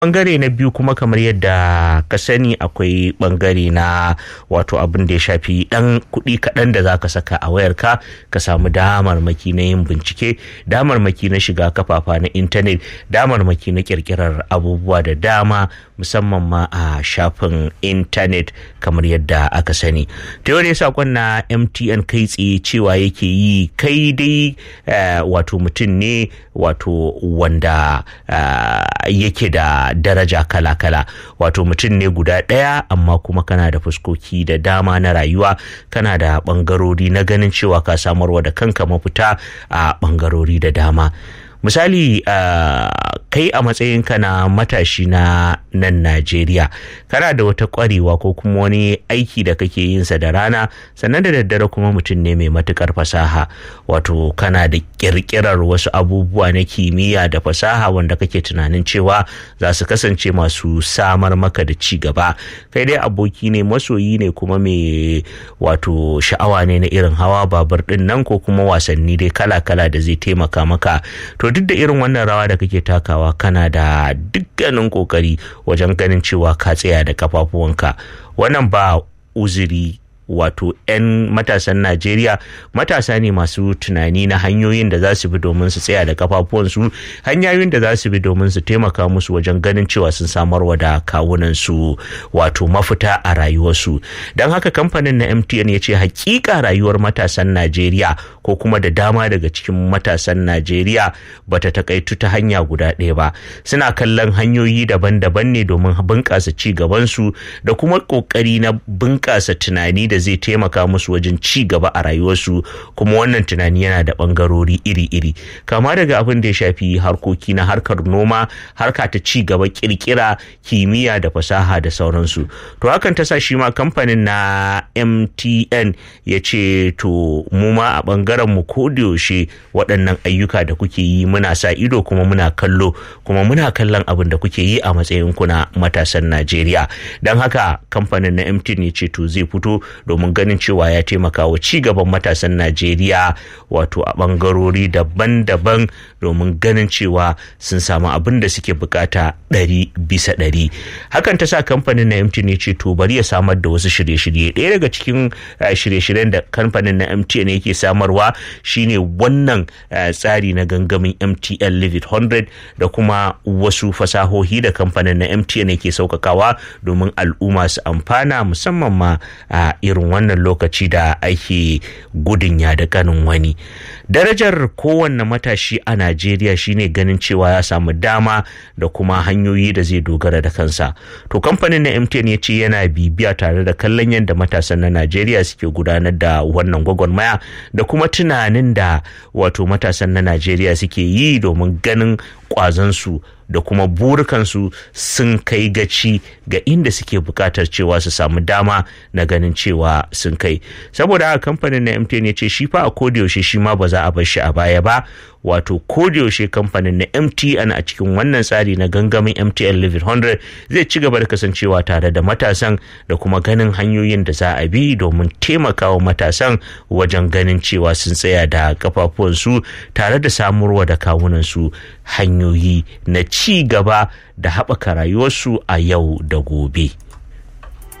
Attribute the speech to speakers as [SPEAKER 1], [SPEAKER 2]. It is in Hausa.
[SPEAKER 1] bangare na biyu kuma kamar yadda ka sani akwai bangare na wato abin da ya shafi dan kuɗi kaɗan da za ka saka a wayarka ka samu damarmaki na yin bincike damarmaki na shiga kafafa na intanet damarmaki na kirkirar abubuwa da dama musamman ma a shafin intanet kamar yadda aka sani ta yau ne sakon na mtn kai tsaye cewa yake yi kai dai wato mutum ne wato wanda yake da daraja kala-kala wato mutum ne guda ɗaya amma kuma kana da fuskoki da dama na rayuwa kana da ɓangarori na ganin cewa ka samarwa da kanka mafita a ɓangarori da dama misali uh, kai a matsayinka na matashi na nan najeriya kana da wata kwarewa ko kuma wani aiki da kake yin sa da rana sannan da daddare kuma mutum ne mai matukar fasaha wato kana da kirkirar wasu abubuwa na kimiyya da fasaha wanda kake tunanin cewa za su kasance masu samar maka da ci gaba kai dai aboki ne masoyi ne kuma mai wato sha'awa ne na irin hawa babur din nan ko kuma wasanni dai kala-kala da zai taimaka maka to duk da irin wannan rawa da kake takawa kana da dukkanin kokari wajen ganin cewa ka tsaya da kafafuwanka wannan ba uzuri wato 'yan matasan najeriya matasa ne masu tunani na hanyoyin da za su bi domin su tsaya da kafafuwansu hanyoyin da za su bi domin su taimaka musu wajen ganin cewa sun samarwa da kawunansu wato mafita a rayuwarsu don haka kamfanin na mtn ya ce hakika rayuwar matasan najeriya ko kuma da dama daga cikin matasan najeriya bata takaitu ta hanya guda ɗaya ba suna kallon hanyoyi daban-daban ne domin bunƙasa ci gabansu da kuma ƙoƙari na bunƙasa tunani da zai taimaka musu wajen ci gaba a rayuwarsu kuma wannan tunani yana da bangarori iri-iri kama daga abin da ya shafi harkoki na harkar noma harka ta ci gaba kirkira kimiyya da fasaha da sauransu to hakan ta sa shi ma kamfanin na mtn ya ce to mu ma a bangaren mu yaushe waɗannan ayyuka da kuke yi muna sa ido kuma muna kallo kuma muna kallon abin da kuke yi a matsayin kuna matasan najeriya don haka kamfanin na mtn ya ce to zai fito domin ganin cewa ya taimaka wa gaban matasan najeriya wato a bangarori daban-daban domin ganin cewa sun samu abin da suke bukata ɗari bisa ɗari hakan ta sa kamfanin na mtn ya ce to bari ya samar da wasu shirye-shirye ɗaya daga cikin shirye-shiryen da kamfanin na mtn yake samarwa shine wannan tsari na gangamin mtn live it 100 da kuma wasu fasahohi da kamfanin na mtn yake sauƙaƙawa domin al'umma su amfana musamman ma a irin wannan lokaci da ake gudun ya da ganin wani darajar kowanne matashi a najeriya shine ganin cewa ya samu dama da kuma hanyoyi da zai dogara da kansa to kamfanin na mtn ya ce yana bibiya tare da kallon yadda matasan na najeriya suke gudanar da wannan gwagwarmaya da kuma tunanin da wato matasan na najeriya suke yi domin ganin kwazansu da kuma burukansu sun kai gaci ga inda suke bukatar cewa su samu dama na ganin cewa sun kai saboda haka kamfanin na mtn ya ce shi fa a yaushe shi ma ba za a bar shi a baya ba wato yaushe kamfanin na mtn a cikin wannan tsari na gangamin mtn live 100 zai ci gaba da kasancewa tare da matasan da kuma ganin hanyoyin da za a bi domin taimakawa matasan wajen ganin cewa sun tsaya da kafafuwansu tare da samarwa da kawunansu hanyoyi na ci gaba da haɓaka rayuwarsu a yau da gobe.